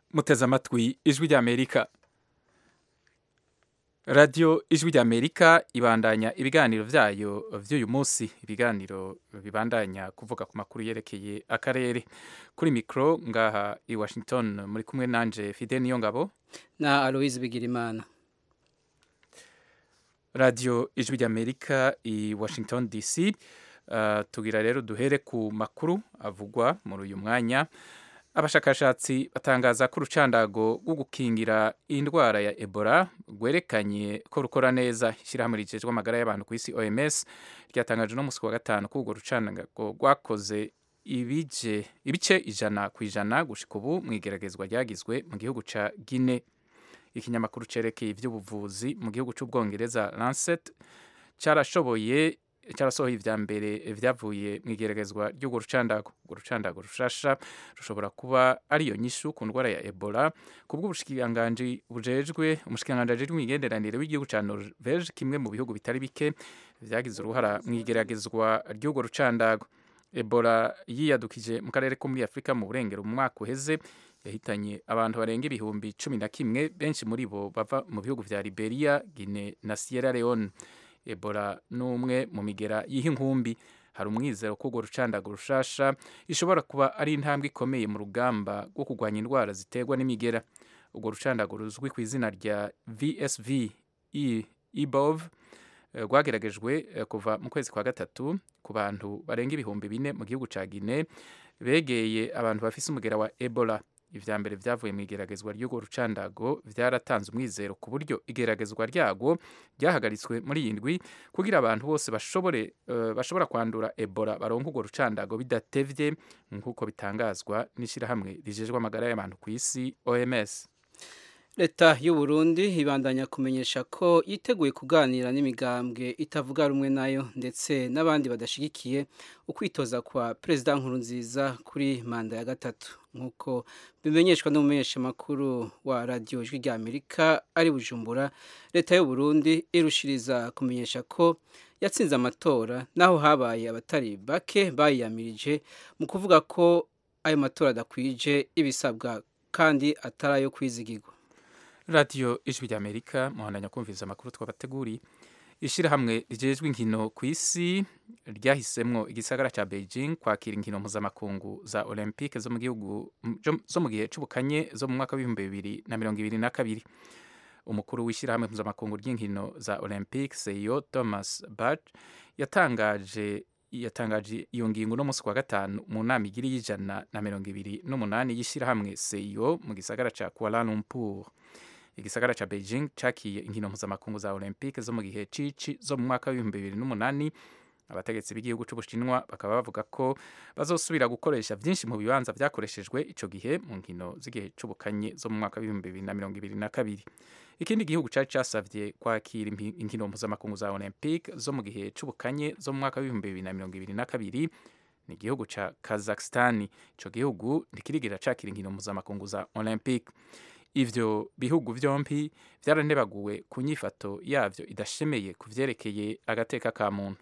muteze amatwi ijwi ry'amerika radiyo ijwi ry'amerika ibandanya ibiganiro byayo by'uyu munsi ibiganiro bibandanya kuvuga ku makuru yerekeye akarere kuri mikoro ngaha i washington muri kumwe nanje fide niyo ngabo na aloise bigirimana radiyo ijwi ry'amerika i washington dc uh, tugira rero duhere ku makuru avugwa muri uyu mwanya abashakashatsi batangaza ko urucandago rwo gukingira indwara ya ebola rwerekanye ko rukora neza ishyirahamwe rigejwe amagara y'abantu ku isi oms ryatangaje no musi wa gatanu ko urwo rucandago rwakoze ibije ibice ijana ku ijana gushika ubu mu igeragezwa ryagizwe mu gihugu ca guine ikinyamakuru cerekeye ivy'ubuvuzi mu gihugu c'ubwongereza lancet carashoboye cyarasohoye ivya mbere vyavuye mu igeragezwa ry'urwo rucandago urwo rucandago rushasha rushobora kuba ariyo nyishu ku ndwara ya ebola kubwo ubushikiranganji bujejwe umushikiranganji ajejwe imigenderanire w'igihugu ca norvege kimwe mu bihugu bitari bike vyagize uruhara mu igeragezwa ry'urwo rucandago ebola yiyadukije mu karere ko muri afurika mu burengero mu mwaka uheze yahitanye abantu barenga ibihumbi cumi na kimwe benshi muri bo bava mu bihugu vya liberia guine na sierra leone ebola n'umwe mu migera yiha inkumbi hari umwizero ko urwo rucandago rushasha ishobora kuba ari intambwe ikomeye mu rugamba rwo kurwanya indwara ziterwa n'imigera urwo rucandago ruzwi ku izina rya vsv ebov rwageragejwe kuva mu kwezi kwa gatatu ku bantu barenga ibihumbi bine mu gihugu ca guine begeye abantu bafise umugera wa ebola ivya mbere vyavuye mu igeragezwa ry'urwo rucandago vyaratanze umwizero ku buryo igeragezwa ryago ryahagaritswe muri iyi ndwi kugira abantu bose bashobore uh, bashobora kwandura ebola baronka urwo rucandago bidatevye nk'uko bitangazwa n'ishirahamwe rijejwe amagara y'abantu ku isi oms leta y'u Burundi ibandanya kumenyesha ko yiteguye kuganira n'imigambwe itavuga rumwe nayo ndetse n'abandi badashigikiye ukwitoza kwa perezida nkurunziza kuri manda ya gatatu nk'uko bimenyeshwa n'umumenyeshamakuru wa radiyo ijwi rya amerika ari bujumbura leta y'u Burundi irushiriza kumenyesha ko yatsinze amatora naho habaye abatari bake bayiyamirije mu kuvuga ko ayo matora adakwije ibisabwa kandi atari ayo kwizigirwa radiyo ijwi ry'amerika muhandanya kumviriza amakuru twabateguriye ishyirahamwe rigejwe inkino ku isi ryahisemwo igisagara cya beijing kwakira inkino mpuzamakungu za olympique zo mu gihugu zo mu gihe c'ubukanye zo mu mwaka w'ibihumbi bibiri na mirongo ibiri na kabiri umukuru w'ishyirahamwe mpuzamakungu ry'inkino za olympique seyo thomas bach yatangaje yatangaje iyo ngingo no munsi kwa gatanu mu nama igiri y'ijana na mirongo ibiri n'umunani y'ishyirahamwe seyo mu gisagara ca kuala lumpur igisagara ca beijing cakiye inkino mpuzamakungu za olympique zo mu gihe cici zo mu mwaka w'ibihumbi bibiri n'umunani abategetsi b'igihugu c'ubushinwa bakaba bavuga ko bazosubira gukoresha vyinshi mu bibanza vyakoreshejwe ico gihe mu nkino z'igihe c'ubukanye zo mu mwaka w'ibihumbi bibiri na mirongo ibiri na kabiri ikindi gihugu cari casavye kwakira inkino mpuzamakungu za olympique zo mu gihe c'ubukanye zo mu mwaka w'ibihumbi bibiri na mirongo ibiri na kabiri ni igihugu ca kazakhstani ico gihugu ntikirigira cakira inkino mpuzamakungu za olympique ivyo bihugu vyompi vyaranebaguwe ku nyifato yavyo idashemeye ku vyerekeye agateka ka muntu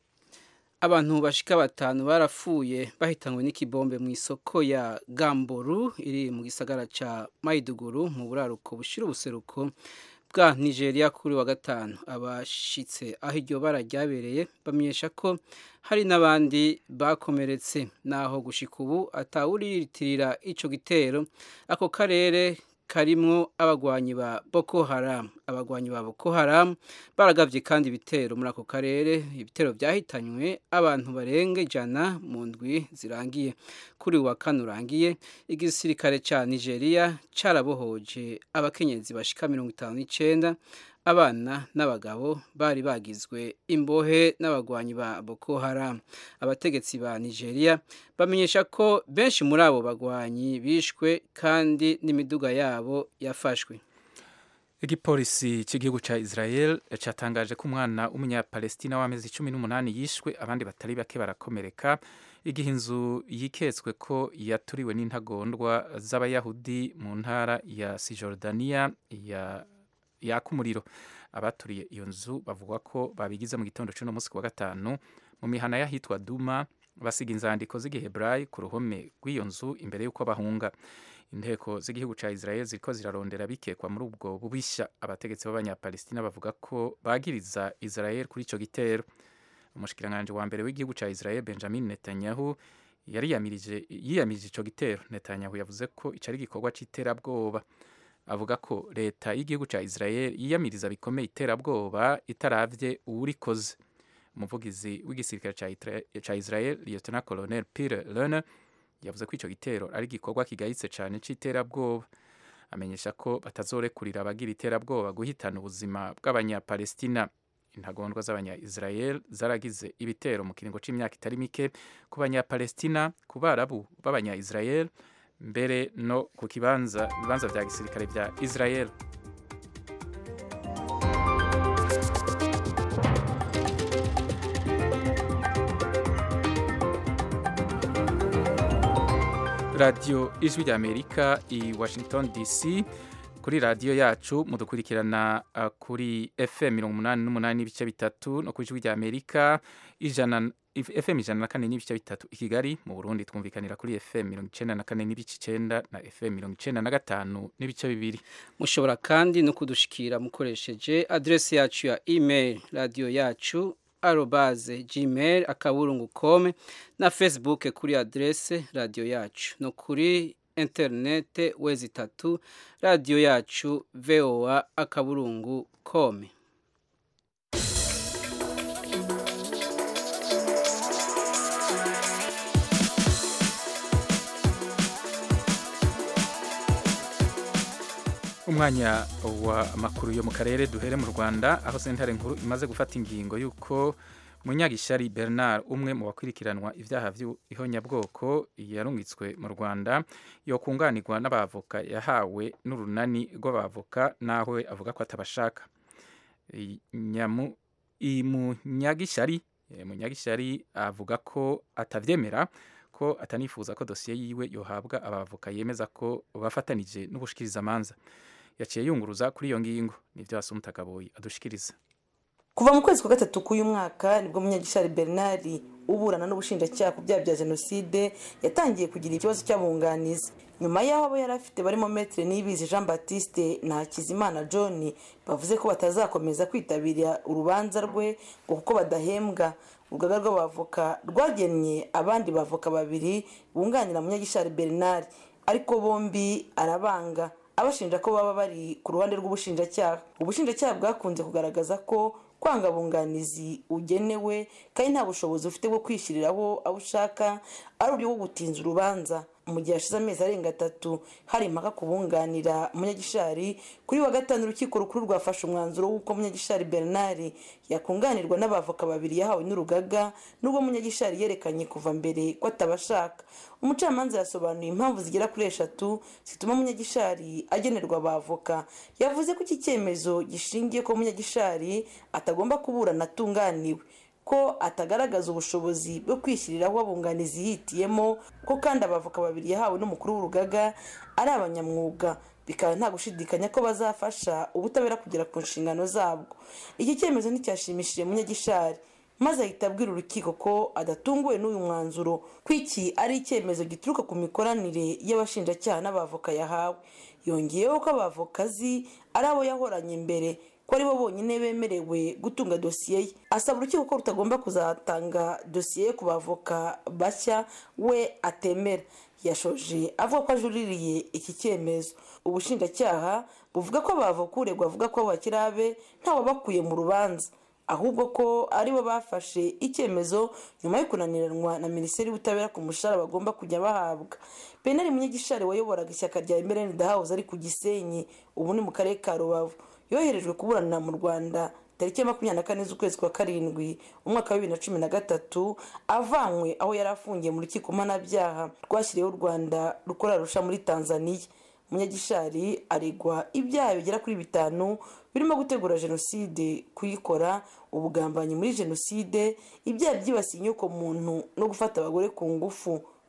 abantu bashika batanu barapfuye bahitanywe n'ikibombe mu isoko ya gamboru iri mu gisagara ca maiduguru mu buraruko bushira ubuseruko bwa nigeria kuri wa gatanu abashitse aho iryo bara ryabereye bamenyesha ko hari n'abandi bakomeretse naho gushika ubu atawuriyitirira ico gitero ako karere karimwo abagwanyi ba Boko Haram abagwanyi ba Boko Haram baragavye kandi ibitero muri ako karere ibitero vyahitanywe abantu barenga ijana mu ndwi zirangiye kuri wa kane urangiye igisirikare ca Nigeria carabohoje abakenyezi bashika mirongo itanu n'icenda abana n'abagabo bari bagizwe imbohe n'abagwanyi ba Boko Haram abategetsi ba Nigeria bamenyesha ko benshi muri abo bagwanyi bishwe kandi n'imiduga yabo yafashwe igipolisi cy'igihugu ca Israel catangaje ko umwana w'umunyapalestina w'amezi cumi n'umunani yishwe abandi batari bake barakomereka igihe inzu yiketswe ko yaturiwe n'intagondwa z'abayahudi mu ntara ya Cisjordania ya yaka umuriro abaturiye iyo nzu bavuga ko babigize mu gitondo cy'uno munsi wa gatanu mu mihana y'ahitwa Duma basiga inzandiko z'igiheburayi ku ruhome rw'iyo nzu imbere y'uko bahunga inteko z'igihugu cya israel ziriko zirarondera bikekwa muri ubwo bubishya abategetsi b'abanyapalestina bavuga ko bagiriza israel kuri icyo gitero umushikiranganji wa mbere w'igihugu cya israel benjamin netanyahu yari yiyamirije icyo gitero netanyahu yavuze ko icyo ari igikorwa cy'iterabwoba avuga ko leta y'igihugu cya israel yiyamiriza bikomeye iterabwoba itaravye uwurikoze umuvugizi w'igisirikare cya israel lieutenant colonel peter lerner yavuze ko icyo gitero ari igikorwa kigayitse cyane cy'iterabwoba amenyesha ko batazorekurira abagira iterabwoba guhitana ubuzima bw'abanyapalestina intagondwa z'abanya-israel zaragize ibitero mu kiringo c'imyaka itari mike ku banyapalestina ku barabu b'abanya-israel mbere no ku kibanza ibibanza vya gisirikare vya israel radiyo ijwi rya amerika i washington dc kuri radiyo yacu mudukurikirana uh, kuri fm mirongo umunani n'umunani n'ibice bitatu no ku ijwi rya amerika ijana fm ijana na kane n'ibice bitatu i kigali mu burundi twumvikanira kuri fm mirongo icenda na kane n'ibice icenda na fm mirongo icenda na gatanu n'ibice bibiri mushobora kandi no kudushikira mukoresheje adresi yacu ya email radiyo yacu arobaze gmail akaburungu com na facebook kuri adrese radiyo yacu no kuri interinete wezi itatu radiyo yacu voa akaburungu com umwanya wa makuru yo mu karere duhere mu rwanda aho sentare nkuru imaze gufata ingingo y'uko munyagishari bernard umwe mu bakurikiranwa ibyaha by'ihonyabwoko yarungitswe mu rwanda yo kunganirwa n'abavoka yahawe n'urunani rw'abavoka naho we avuga ko atabashaka munyagishyari munyagishyari avuga ko atabyemera ko atanifuza ko dosiye yiwe yohabwa abavoka yemeza ko bafatanije n'ubushikirizamanza yaciye yunguruza kuri iyo ngingo nibyo wasumutagaboyi adushikiriza kuva mu kwezi kwa gatatu k'uyu mwaka nibwo munyagishari bernard uburana n'ubushinjacyaha ku byaha bya jenoside yatangiye kugira ikibazo cy'abunganizi nyuma y'aho abo yari afite barimo metere nibizi jean batiste na hakizimana john bavuze ko batazakomeza kwitabira urubanza rwe ngo kuko badahembwa urugaga rw'abavoka rwagennye abandi bavoka babiri bunganira munyagishari bernard ariko bombi arabanga abashinja ko baba bari ku ruhande rw'ubushinjacyaha ubushinjacyaha bwakunze kugaragaza ko kwanga abunganizi ugenewe kandi nta bushobozi ufite bwo kwishyiriraho abo ushaka ari uburyo bwo gutinza urubanza mu gihe hashize amezi arenga atatu hari impaka kubunganira munyagishari kuri wa gatanu urukiko rukuru rwafashe umwanzuro w'uko munyagishari bernard yakunganirwa n'abavoka babiri yahawe n'urugaga n'ubwo munyagishari yerekanye kuva mbere ko atabashaka umucamanza yasobanuye impamvu zigera kuri eshatu zituma munyagishari agenerwa abavoka yavuze ko iki cyemezo gishingiye ko munyagishari atagomba kuburana atunganiwe ko atagaragaza ubushobozi bwo kwishyiriraho abunganizi yihitiyemo ko kandi abavoka babiri yahawe n'umukuru w'urugaga ari abanyamwuga bikaba nta gushidikanya ko bazafasha ubutabera kugera ku nshingano zabwo iki cyemezo nticyashimishije munyagishari maze ahita abwira urukiko ko adatunguwe n'uyu mwanzuro ko iki ari icyemezo gituruka ku mikoranire y'abashinjacyaha n'abavoka yahawe yongeyeho ko abavoka azi ari abo yahoranye mbere ko aribo bonyine bemerewe gutunga dosiye ye asaba urukiko ko rutagomba kuzatanga dosiye ye ku bavoka bashya we atemera yashoje avuga ko ajuririye iki cyemezo ubushinjacyaha buvuga ko abavoka uregwa avuga ko bakiri abe ntawabakuye mu rubanza ahubwo ko aribo bafashe icyemezo nyuma yo kunaniranwa na minisiteri y'ubutabera ku mushahara bagomba kujya bahabwa penari munyagishari wayoboraga ishyaka rya emereni dahabuze ari ku gisenyi ubu ni mu karere ka rubavu yoherejwe kuburana mu rwanda tariki ya makumyabiri na kane z'ukwezi kwa karindwi umwaka wa bibiri na cumi na gatatu avanywe aho yari afungiye mu rukiko mpanabyaha rwashyiriyeho u rwanda rukora rusha muri tanzania munyagishari aregwa ibyaha bigera kuri bitanu birimo gutegura jenoside kuyikora ubugambanyi muri jenoside ibyaha byibasiye inyoko muntu no gufata abagore ku ngufu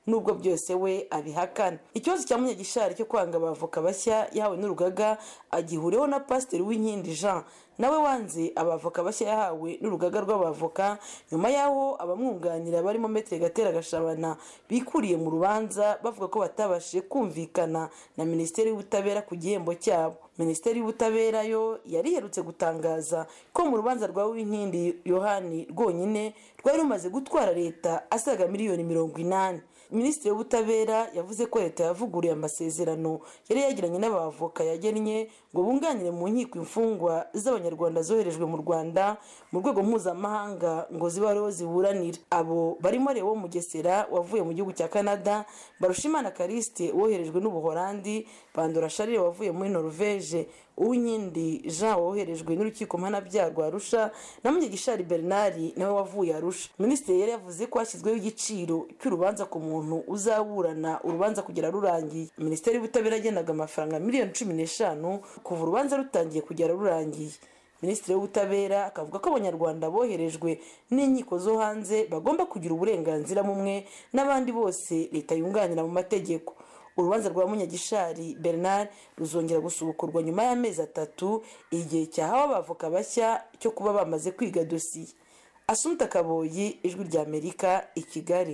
nubwo byose we abihakana ikibazo cya munyagishari cyo kwanga abavoka bashya yahawe n'urugaga agihuriyeho na pasiteri w'inkindi jean nawe wanze abavoka bashya yahawe n'urugaga rw'abavoka nyuma y'aho abamwunganira barimo metere gatera gashabana bikuriye mu rubanza bavuga ko batabashije kumvikana na minisiteri y'ubutabera ku gihembo cyabo minisiteri y'ubutabera yo yari iherutse gutangaza ko mu rubanza rwa winkindi yohani rwonyine rwari rumaze gutwara leta asaga miliyoni mirongo inani minisitiri w'ubutabera yavuze ko leta yavuguruye amasezerano yari yagiranye n'abavoka yagennye ngo bunganire mu nkiko imfungwa z'abanyarwanda zoherejwe mu rwanda mu rwego mpuzamahanga ngo zibe ariho ziburanira abo barimo Leo mugesera wavuye mu gihugu cya canada barushimana karisite woherejwe n'ubuholandi bandora sharire wavuye muri norvege uwinkindi jean woherejwe n'urukiko mpanabyaha rwa arusha na munyagishari bernard nawe wavuye arusha minisitiri yari yavuze ko hashyizweho igiciro cy'urubanza ku muntu uzaburana urubanza kugera rurangiye minisiteri y'ubutabera yagendaga amafaranga miliyoni cumi n'eshanu kuva urubanza rutangiye kugera rurangiye minisitiri w'ubutabera akavuga ko abanyarwanda boherejwe n'inkiko zo hanze bagomba kugira uburenganzira bumwe n'abandi bose leta yunganira mu mategeko urubanza rwa munyagishari bernard ruzongera gusubukurwa nyuma y'amezi atatu igihe cyahawe abavoka bashya cyo kuba bamaze kwiga dosiye asumta kaboyi ijwi ry'amerika i kigali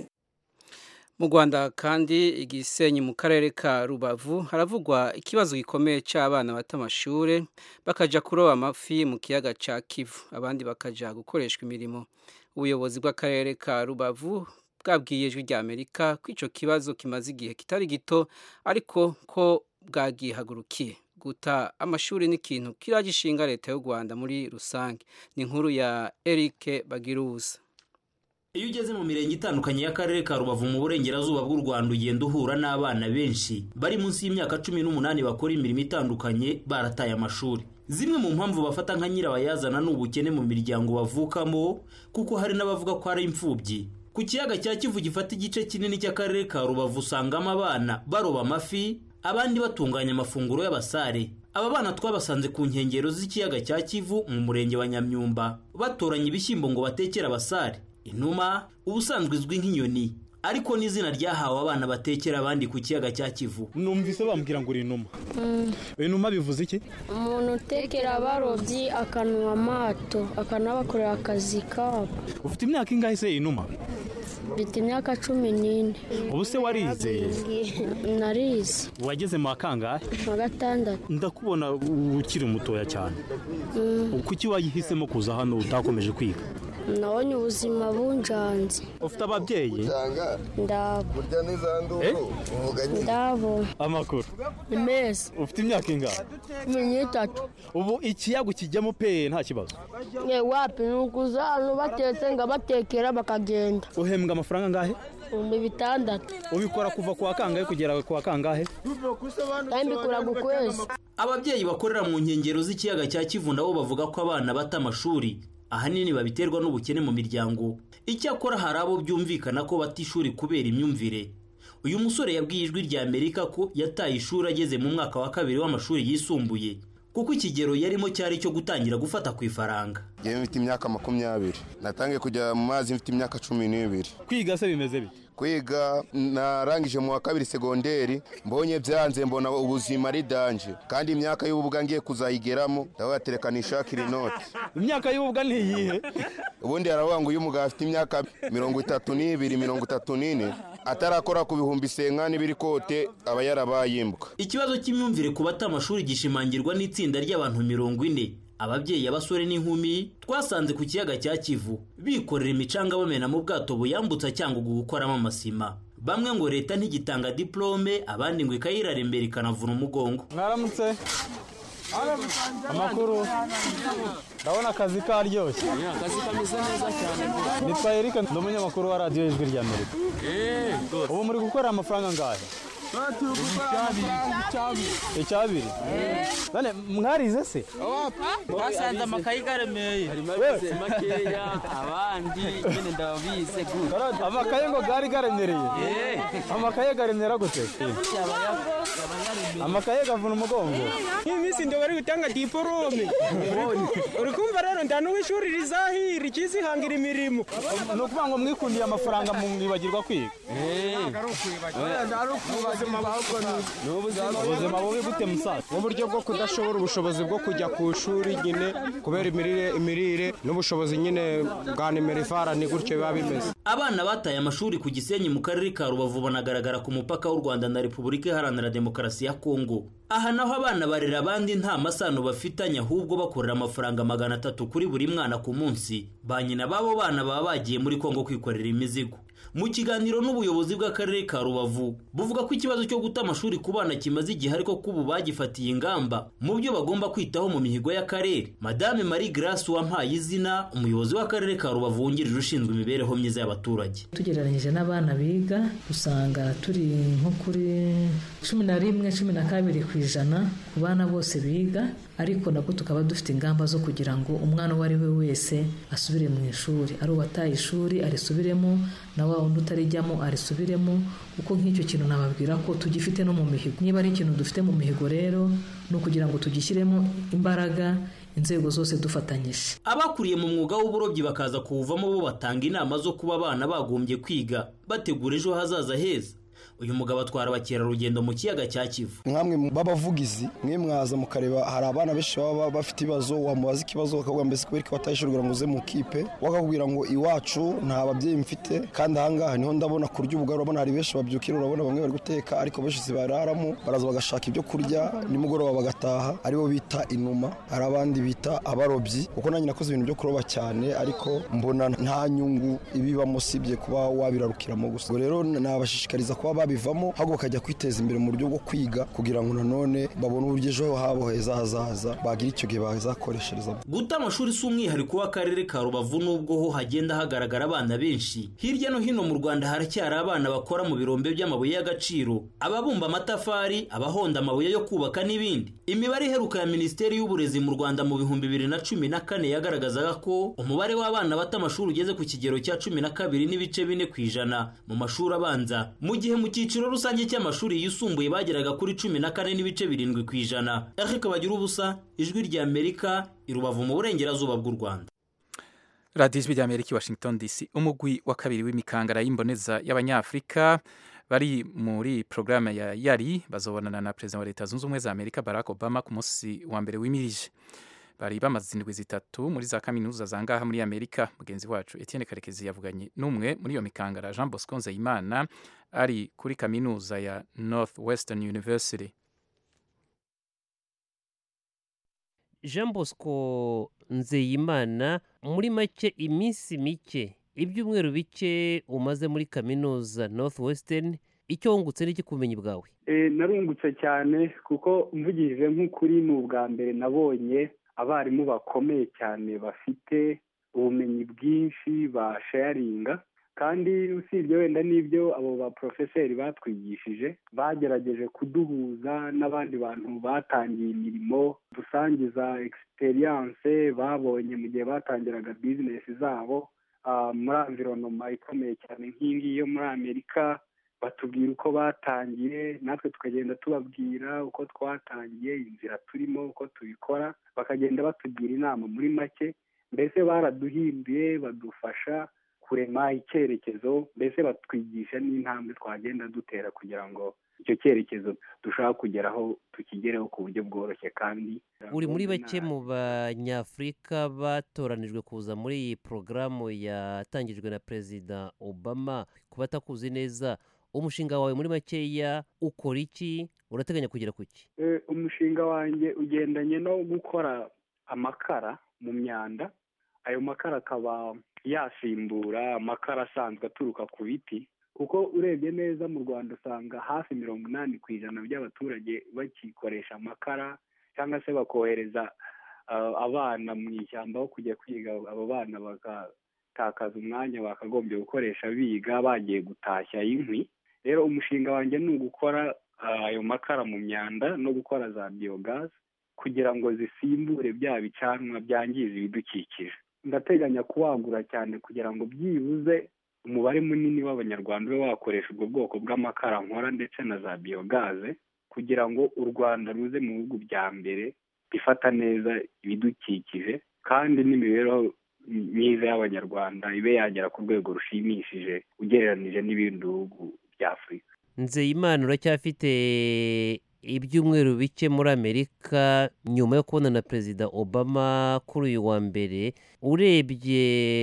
mu rwanda kandi igisenyi mu karere ka rubavu haravugwa ikibazo gikomeye cy'abana bata amashuri bakajya kuroba amafi mu kiyaga cya kivu abandi bakajya gukoreshwa imirimo ubuyobozi bw'akarere ka rubavu bwabwiye ijwi ry'amerika ko icyo kibazo kimaze igihe kitari gito ariko ko bwagihagurukiye guta amashuri ni ikintu kiragishinga leta y'u rwanda muri rusange ni inkuru ya eric bagiruza iyo ugeze mu mirenge itandukanye y'akarere ka rubavu mu burengerazuba bw'u rwanda ugenda uhura n'abana benshi bari munsi y'imyaka cumi n'umunani bakora imirimo itandukanye barataye amashuri zimwe mu mpamvu bafata nka nyirabayazana ni ubukene mu miryango bavukamo kuko hari n'abavuga ko ari imfubyi ku kiyaga cya kivu gifata igice kinini cy'akarere ka rubavu usangamo abana baroba amafi abandi batunganya amafunguro y'abasare aba bana twabasanze ku nkengero z'ikiyaga cya kivu mu murenge wa nyamyumba batoranya ibishyimbo ngo batekere abasare inuma ubusanzwe izwi nk'inyoni ariko n'izina ryahawe abana batekera abandi ku kiyaga cya kivu numvise bambwira ngo uri inuma inuma bivuze iki umuntu utekera abarobyi akanuha amato akanabakorera akazi kabo ufite imyaka ingahe se inuma mfite imyaka cumi n'ine ubu se warize narize wageze mu kangahe wa gatandatu ndakubona ukiri mutoya cyane kuki wayihisemo kuza hano utakomeje kwiga nabonye ubuzima bunjanze ufite ababyeyi ndabo Eh? ndabo amakuru ni meza ufite imyaka ingahe cumi n'itatu ubu ikiyago kijyamo pe nta kibazo ye wapi ni ukuza hano batetse ngo abatekera bakagenda uhembwa amafaranga angahe ibihumbi bitandatu ubikora kuva ku wa kangahe kugera ku wa kangahe kandi mbikuraga ukwezi ababyeyi bakorera mu nkengero z'ikiyaga cya kivu nabo bavuga ko abana bata amashuri ahanini babiterwa n'ubukene mu miryango icyakora hari abo byumvikana ko bata ishuri kubera imyumvire uyu musore yabwiye ijwi rya amerika ko yataye ishuri ageze mu mwaka wa kabiri w'amashuri yisumbuye kuko ikigero yarimo cyari icyo gutangira gufata ku ifaranga ngewe mfite imyaka makumyabiri natangiye kujya mu mazi mfite imyaka cumi n'ibiri kwiga se bimeze bite kwiga narangije mu wa kabiri segonderi mbonye byanze mbona ubuzima ari danje kandi imyaka y'ububwa ngiye kuzayigeramo ndabatereka nishakira inoti imyaka y'ububwa ntiyihe ubundi haravuga ngo iyo umugabo afite imyaka mirongo itatu n'ibiri mirongo itatu n'ine atarakora ku bihumbi senkani biri kote aba yarabaye imbwa ikibazo cy'imyumvire ku bata amashuri gishimangirwa n'itsinda ry'abantu mirongo ine ababyeyi abasore n'inkumi twasanze ku kiyaga cya kivu bikorera imicanga bamena mu bwato buyambutsa cyangwa gukoramo amasima bamwe ngo leta ntigitanga diplome abandi ngo ikayirara imbere ikanavuna umugongo mwaramutse amakuru ndabona akazi karyoshye akazi kameze neza cyane nitwa erika ndi umunyamakuru wa radiyo y'ijwi rya amerika ubu muri gukorera amafaranga angahe icyabiri none mwarize se basanze amakayi garemeye harimo abize makeya abandi nyine ndabize gutya amakaye ngo gari garemereye amakaye garemera gute yaba yaba amakaye gavuna umugongo nk'iminsi ndo bari gutanga diporome uri kumva rero nda n'uw'ishuri rizahira ikizihangira imirimo ni ukuvuga ngo mwikundiye amafaranga mwibagirwa kwiga ubuzima bubi gute musaza n'uburyo bwo kudashobora ubushobozi bwo kujya ku ishuri nyine kubera imirire imirire n'ubushobozi nyine bwa nimerifara ni gutyo biba bimeze abana bataye amashuri ku gisenyi mu karere ka rubavu banagaragara ku mupaka w'u rwanda na repubulika iharanira demokarasi ya kongo aha naho abana barera abandi nta masano bafitanye ahubwo bakorera amafaranga magana atatu kuri buri mwana ku munsi ba nyina b'abo bana baba bagiye muri kongo kwikorera imizigo mu kiganiro n'ubuyobozi bw'akarere ka rubavu buvuga ko ikibazo cyo guta amashuri ku bana kimaze igihe ariko ko ubu bagifatiye ingamba mu byo bagomba kwitaho mu mihigo y'akarere madame marie grace wampaye izina umuyobozi w'akarere ka rubavu wungirije ushinzwe imibereho myiza y'abaturage tugereranyije n'abana biga usanga turi nko kuri cumi na rimwe cumi na kabiri ku ijana ku bana bose biga ariko nabwo tukaba dufite ingamba zo kugira ngo umwana uwo ari we wese asubire mu ishuri ari uwataye ishuri arisubiremo na wa wundi utarijyamo arisubiremo kuko nk'icyo kintu nababwira ko tugifite no mu mihigo niba ari ikintu dufite mu mihigo rero ni ukugira ngo tugishyiremo imbaraga inzego zose dufatanyije abakuriye mu mwuga w'uburobyi bakaza kuwuvamo bo batanga inama zo kuba abana bagombye kwiga bategura ejo hazaza heza uyu mugabo atwara abakerarugendo mu kiyaga cya kivu mwamwe b'abavugizi mwe mwaza mukareba hari abana benshi baba bafite ibibazo wamubaza ikibazo bakavuga mbese kubera ko batayishurira ngo uze mu kipe wakakubwira ngo iwacu nta babyeyi mfite kandi ahangaha niho ndabona kurya ubugari urabona hari benshi babyukira urabona bamwe bari guteka ariko benshi zibararamo baraza bagashaka ibyo kurya nimugoroba bagataha aribo bita inuma hari abandi bita abarobyi kuko nanjye nakoze ibintu byo kuroba cyane ariko mbona nta nyungu ibibamo usibye kuba wabirarukiramo gusa ubwo rero nabashishikariza kuba babivamo ahubwo bakajya kwiteza imbere mu buryo bwo kwiga kugira ngo nanone babone uburyo ejo habo heza hazaza bagira icyo gihe bazakoresherezamo guta amashuri si umwihariko w'akarere ka rubavu n'ubwo ho hagenda hagaragara abana benshi hirya no hino mu rwanda haracyari abana bakora mu birombe by'amabuye y'agaciro ababumba amatafari abahonda amabuye yo kubaka n'ibindi imibare iheruka ya minisiteri y'uburezi mu rwanda mu bihumbi bibiri na cumi na kane yagaragazaga ko umubare w'abana bata amashuri ugeze ku kigero cya cumi na kabiri n'ibice bine ku ijana mu mashuri abanza mu gihe mu cyiciro rusange cy'amashuri yisumbuye bageraga kuri cumi na kane n'ibice birindwi ku ijana eric bagira ubusa ijwi rya amerika i rubavu mu burengerazuba bw'u rwanda radiyo ijwi rya amerika i washington dc umugwi wa kabiri w'imikangara y'imboneza y'abanyafurika bari muri porogaramu ya yari bazobonana na perezida wa leta zunze ubumwe za amerika barack obama ku munsi wa mbere w'imirije bari bamaze indwi zitatu muri za kaminuza za ngaha muri amerika mugenzi wacu etienne karekezi yavuganye n'umwe muri iyo mikangara jean bosco nzeyimana ari kuri kaminuza ya north western university jean bosco nzeyimana muri make iminsi mike ibyumweru bike umaze muri kaminuza north western icyo wungutse n'iki ku bumenyi bwawe narungutse cyane kuko mvugije nk'ukuri ni ubwa mbere nabonye abarimu bakomeye cyane bafite ubumenyi bwinshi basharinga kandi usibye wenda n'ibyo abo baporofeseri batwigishije bagerageje kuduhuza n'abandi bantu batangiye imirimo dusangiza egisiperiyanse babonye mu gihe batangiraga bizinesi zabo muri amvironoma ikomeye cyane nk'iyi yo muri amerika batubwira uko batangiye natwe tukagenda tubabwira uko twatangiye inzira turimo uko tubikora bakagenda batugira inama muri make mbese baraduhinduye badufasha kurema icyerekezo mbese batwigisha n'intambwe twagenda dutera kugira ngo icyo cyerekezo dushaka kugeraho tukigereho ku buryo bworoshye kandi uri muri bake mu banyafurika batoranijwe kuza muri iyi porogaramu yatangijwe na perezida obama ku batakuzi neza umushinga wawe muri makeya ukora iki urateganya kugera ku ki umushinga wanjye ugendanye no gukora amakara mu myanda ayo makara akaba yasimbura amakara asanzwe aturuka ku biti kuko urebye neza mu rwanda usanga hafi mirongo inani ku ijana by'abaturage bakikoresha amakara cyangwa se bakohereza abana mu ishyamba aho kujya kwiga abo bana bagatakaza umwanya bakagombye gukoresha biga bagiye gutashya inkwi rero umushinga wanjye ni ugukora ayo makara mu myanda no gukora za biyogazi kugira ngo zisimbure bya bicanwa byangiza ibidukikije ndateganya kuwagura cyane kugira ngo byibuze umubare munini w'abanyarwanda ube wakoresha ubwo bwoko bw'amakara nkora ndetse na za biyogaze kugira ngo u rwanda ruze mu bihugu bya mbere bifata neza ibidukikije kandi n'imibereho myiza y'abanyarwanda ibe yagera ku rwego rushimishije ugereranije n'ibindi bihugu bya afurika nzeyimana uracyafite ibyumweru bike muri amerika nyuma yo kubona na perezida obama kuri uyu wa mbere urebye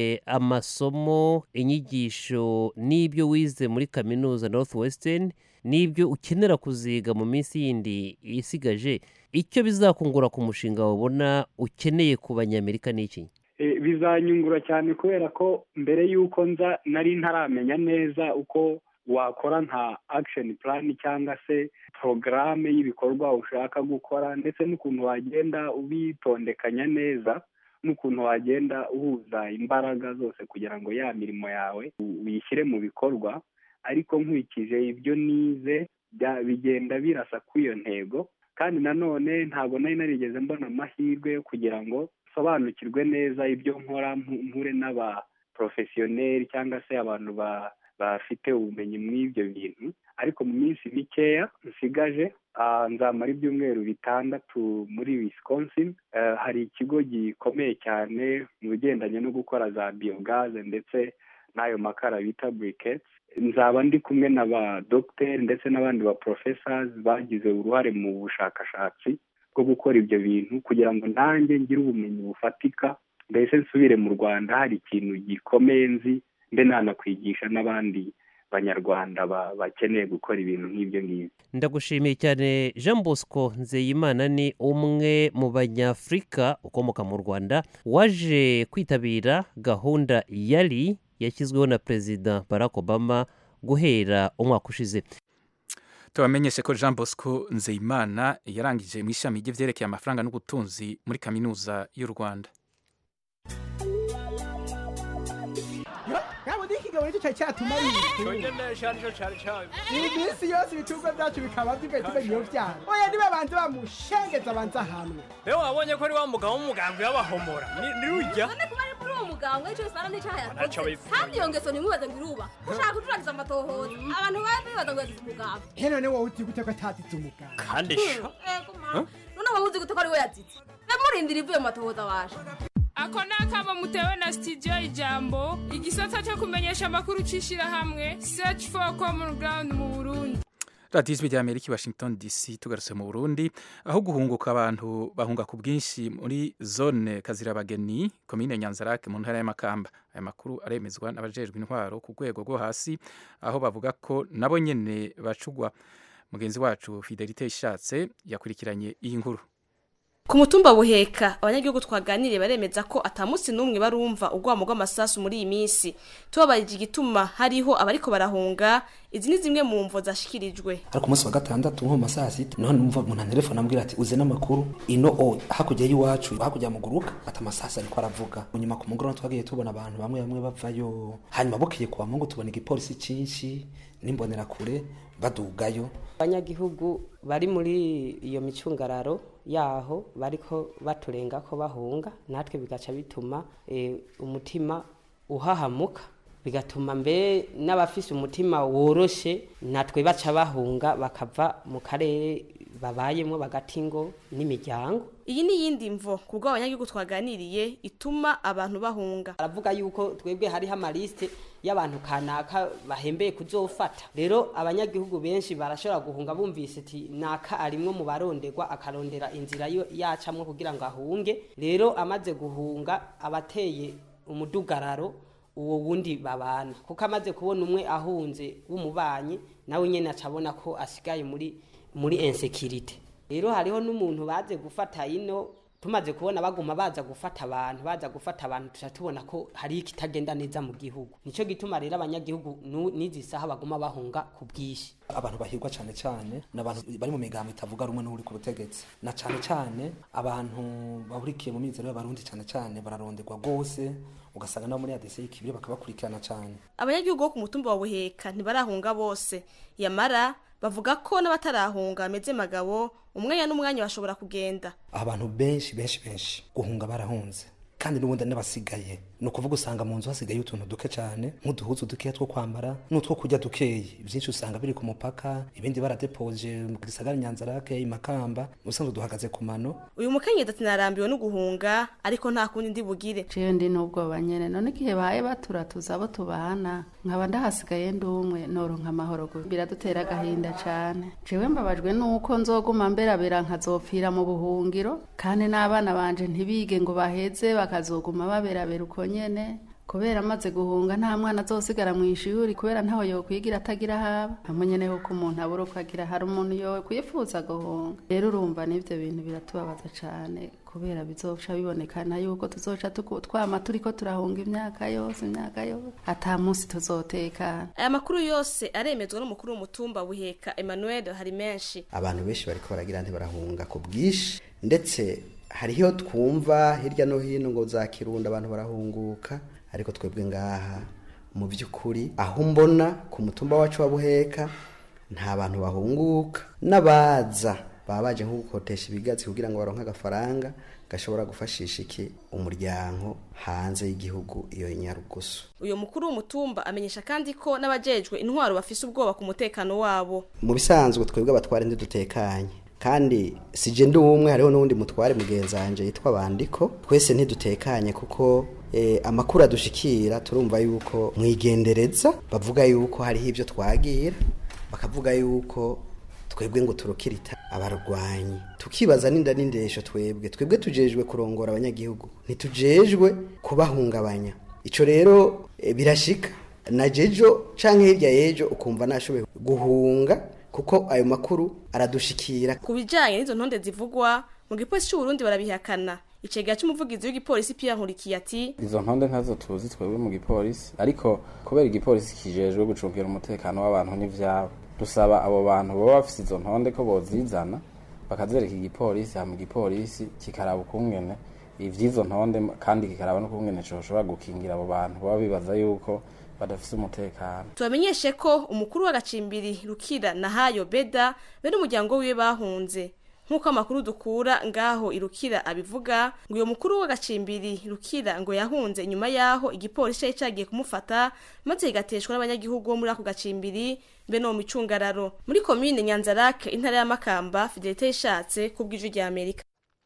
amasomo inyigisho n'ibyo wize muri kaminuza northwestern n'ibyo ukenera kuziga mu minsi yindi isigaje icyo bizakungura ku mushinga wabona ukeneye ku banyamerika ni iki bizanyungura cyane kubera ko mbere y'uko nza nari ntaramenya neza uko wakora nka akisheni purani cyangwa se porogaramu y'ibikorwa ushaka gukora ndetse n'ukuntu wagenda ubitondekanya neza n'ukuntu wagenda uhuza imbaraga zose kugira ngo ya mirimo yawe uyishyire mu bikorwa ariko nkurikije ibyo nize bigenda birasa kuri iyo ntego kandi nanone ntabwo nari narigeze mbona amahirwe yo kugira ngo nsobanukirwe neza ibyo nkora mpure n'abaporofesiyoneri cyangwa se abantu bafite ubumenyi muri ibyo bintu ariko mu minsi mikeya nsigaje nzamara ibyumweru bitandatu muri wisconsin hari ikigo gikomeye cyane mu bigendanye no gukora za biyogaze ndetse n'ayo makara bita buriketi nzaba ndi kumwe na ba dogiteri ndetse n'abandi ba porofesazi bagize uruhare mu bushakashatsi bwo gukora ibyo bintu kugira ngo nanjye ngire ubumenyi bufatika mbese nsubire mu rwanda hari ikintu gikomeye nzi mbe nanakwigisha n'abandi banyarwanda bakeneye gukora ibintu nk'ibyo ngibyo ndagushimiye cyane jean bosco nzeyimana ni umwe mu banyafurika ukomoka mu rwanda waje kwitabira gahunda yari yashyizweho na perezida barack obama guhera umwaka ushize tubamenyeshe ko jean bosco nzeyimana yarangije mu ishami ry'ibyerekeye amafaranga n'ubutunzi muri kaminuza y'u rwanda yaba ikigabo nicyo cyari cyatumariye iminsi yose ibicuruzwa byacu bikaba bigahita iyo byara oya niba banze bamushengeza abanza ahanwe rero wabonye ko ari wa mugabo w'umugambwe w'abahomora ni rujya none kuba ari muri uwo mugambwe icyo usanga n'icyaha Ntacyo yakoze bivuga. kandi iyo ngeso ntimubaze ngo iruba ushaka gucuragiza amatohoza abantu baba bibaza ngo yazize umugambwe he none wowe uzi gute ko atazize umuganga kandi sha Ego ma. none wowe uzi gute ko ari we yazize murindira ivuye mu matohoza waje ako ni akamo mutewe na sitidiyo ijambo igisata cyo kumenyesha amakuru cy'ishyirahamwe search for common ground mu burundi radiyo ijwi rya amerika i washington dc tugarutse mu burundi aho guhunguka abantu bahunga ku bwinshi muri zone kazirabageni komine nyanzarake mu ntara y'amakamba aya makuru aremezwa n'abajejwe intwaro ku rwego rwo hasi aho bavuga ko nabo nyene bacugwa mugenzi wacu fidelite ishatse yakurikiranye iyi nkuru ku mutumba buheka abanyagihugu twaganiriye baremeza ko atamunsi n'umwe barumva urwamo rw'amasasu muri iyi minsi tubabarije igituma hariho abariko barahunga izi ni zimwe mu mvo zashikirijwe ariko umunsi wa gatandatu nko mu masaha sita niho numva umuntu antelefone ambwira ati uze n'amakuru ino o hakurya y'iwacu hakurya mu guruka ati amasasu ariko aravuga nyuma ku mugoroba twagiye tubona abantu bamwe bamwe bavayo hanyuma bukeye kuwa mungu tubona igipolisi cyinshi n'imbonerakure badugayo abanyagihugu bari muri iyo micungararo yaho bariko baturenga ko bahunga natwe bigaca bituma eh, umutima uhahamuka bigatuma mbe n'abafise umutima woroshe natwe baca bahunga bakava mu karere babayemo bagati ngo n'imiryango iyi ni iyindi mvo ku bwo abanyagihugu twaganiriye ituma abantu bahunga aravuga yuko twebwe hariho amaliste y'abantu kanaka bahembeye kuzofata rero abanyagihugu benshi barashobora guhunga bumvise ati naka arimwo mu baronderwa akarondera inzira yo yacamwo kugira ngo ahunge rero amaze guhunga abateye umudugararo uwo wundi babana kuko amaze kubona umwe ahunze w'umubanyi nawe nyene acabona ko asigaye muri muri insekirite rero hariho n'umuntu baze gufata ino tumaze kubona baguma baza gufata abantu baza gufata abantu tuca tubona ko hari ikitagenda neza mu gihugu nico gituma rero abanyagihugu nu- n'izi saha baguma bahunga ku bwinshi abantu bahirwa cyane cyane ni abantu bari mu migambo itavuga rumwe n'uri ku butegetsi na cyane cyane abantu bahurikiye mu mizero y'abarundi cyane cyane bararonderwa rwose ugasanga nabo muri adese y'ikibiri bakabakurikirana cyane abanyagihugu bo ku mutumba wa buheka ntibarahunga bose yamara bavuga ko n'abatarahunga bameze magabo umwanya n'umwanya bashobora kugenda abantu benshi benshi benshi guhunga barahunze kandi n'ubundi n'abasigaye ni ukuvuga usanga mu nzu hasigaye utuntu duke cyane nk'uduhuzu dukeya two kwambara n'utwo kurya dukeyi byinshi usanga biri ku mupaka ibindi baradepoje mu gisagara nyanzarake imakamba ubusanzwe duhagaze ku mano uyu mukenyezi ati narambiwe no guhunga ariko nta kundi ndi bugire jewe ndi n'ubwoba nyene none igihe baye baturatuza abo tubana nkaba ndahasigaye ndi umwe noronka amahoro gusa biradutera agahinda cane jewe mbabajwe nuko nzoguma mberabera nkazopfira mu buhungiro kandi n'abana banje ntibige ngo baheze bakazoguma baberabera uko nyene kubera amaze guhunga nta mwana azosigara mu ishuri kubera ntaho yokwigira atagira haba hamwe nyene kuko umuntu abura uko agira hari umuntu yo kwifuza guhunga rero urumva n'ivyo bintu biratubabaza cane kubera bizoca bibonekana yuko tuzoca tuku- twama turiko turahunga imyaka yose imyaka yose ata munsi tuzotekana aya makuru yose aremezwa n'umukuru w'umutumba buheka emmanuel hari menshi abantu benshi bariko baragira ntibarahunga ku bwinshi ndetse hariho twumva hirya no hino ngo za kirundo abantu barahunguka ariko twebwe ngaha mu by'ukuri aho mbona ku mutumba wacu wa buheka nta bantu bahunguka n'abaza baba baje nko gukotesha ibigatsi kugira ngo baronke agafaranga gashobora gufashisha iki umuryango hanze y'igihugu iyo nyarugusu uyu mukuru w'umutumba amenyesha kandi ko n'abajejwe intwaro bafise ubwoba ku mutekano wabo mu bisanzwe twebwe abatware ntidutekanye kandi si je ndi umwe hariho n'uwundi mutware mugenzi wanje yitwa bandiko twese ntidutekanye kuko eh, amakuru adushikira turumva yuko mwigendereza bavuga yuko hariho ibyo twagira bakavuga yuko twebwe ngo turukirita abarwanyi tukibaza n'inda n'indesho twebwe twebwe tujejwe kurongora abanyagihugu ntitujejwe kubahungabanya ico rero eh, birashika na jejo canke hirya yejo ukumva nashoboye guhunga kuko ayo makuru aradushikira ku bijanye n'izo ntonde zivugwa mu gipolisi c'uburundi barabihakana icegera c'umuvugizi w'igipolisi pierre nkurikiye ati izo ntonde ntazo tuzi twebwe mu gipolisi ariko kubera igipolisi kijejwe gucungira umutekano w'abantu n'ivyabo dusaba abo bantu baba bafise izo ntonde ko bozizana bakazereka igipolisi hama igipolisi kikaraba ukungene ivy'izo ntonde kandi kikaraba n'ukungene coshobora gukingira abo bantu baba bibaza yuko badafise umutekano tubamenyeshe ko umukuru w'agacimbiri rukira na hayo beda be n'umuryango wiwe bahunze nk'uko amakuru dukura ngaho irukira abivuga ngo uyo mukuru w'agacimbiri rukira ngo yahunze inyuma yaho igipolisi cari cagiye kumufata maze kigateshwa n'abanyagihugu bo muri ako gacimbiri be no mu micungararo muri komine nyanzarake intara ya makamba fidelite yishatse kubw'ijwi rya amerika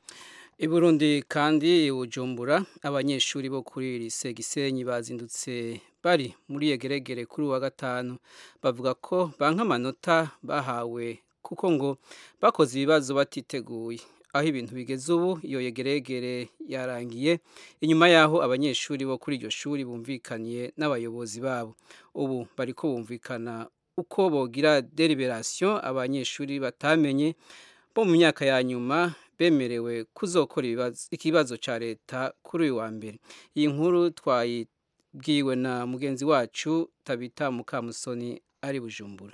I Burundi kandi i Bujumbura abanyeshuri bo kuri lise Gisenyi bazindutse bari muri yegeregere kuri uwa gatanu bavuga ko banka amanota bahawe kuko ngo bakoze ibibazo batiteguye aho ibintu bigeze ubu iyo yegeregere yarangiye inyuma yaho abanyeshuri bo kuri iryo shuri bumvikaniye n'abayobozi babo ubu bariko bumvikana uko bogira deliberation abanyeshuri batamenye bo mu myaka ya nyuma bemerewe kuzokora ibibazo- ikibazo ca leta kuri uyu wa mbere iyi nkuru twayibwiwe na mugenzi wacu tabita mukamusoni ari bujumbura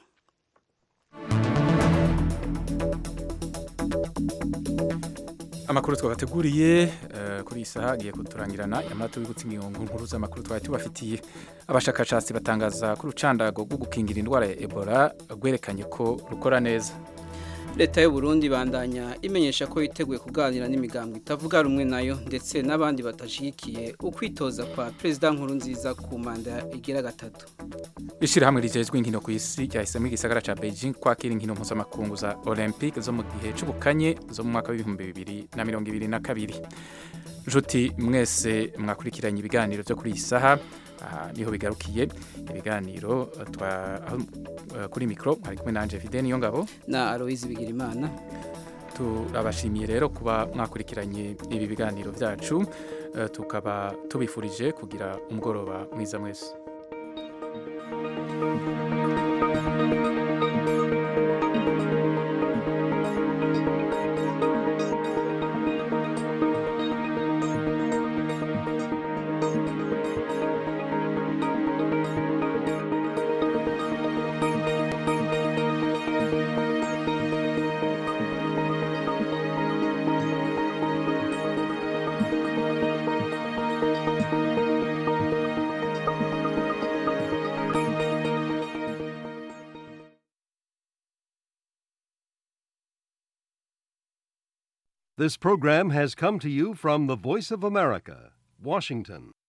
amakuru twabateguriye eh, kuri iyi saha agiye kuturangirana yamara tubibutse ingingo nkuru z'amakuru twari tubafitiye abashakashatsi batangaza ko urucandago rwo gukingira indwara ya ebola rwerekanye ko rukora neza leta y'u Burundi bandanya imenyesha ko yiteguye kuganira n'imigambi itavuga rumwe nayo ndetse n'abandi batashigikiye ukwitoza kwa perezida nkuru nziza ku manda igira gatatu ishyirahamwe rijejwe inkino ku isi ryahisemo igisagara ca beijing kwakira inkino mpuzamakungu za olympique zo mu gihe c'ubukanye zo mu mwaka w'ibihumbi bibiri na mirongo ibiri na kabiri nshuti mwese mwakurikiranye ibiganiro vyo kuri iyi saha aha niho bigarukiye ibiganiro eh, twa aho, eh, kuri mikro mwari kumwe nanje Fidel Niyongabo na Aloise Bigirimana turabashimiye rero kuba mwakurikiranye ibi biganiro byacu eh, tukaba tubifurije kugira umugoroba mwiza mwese This program has come to you from the Voice of America, Washington.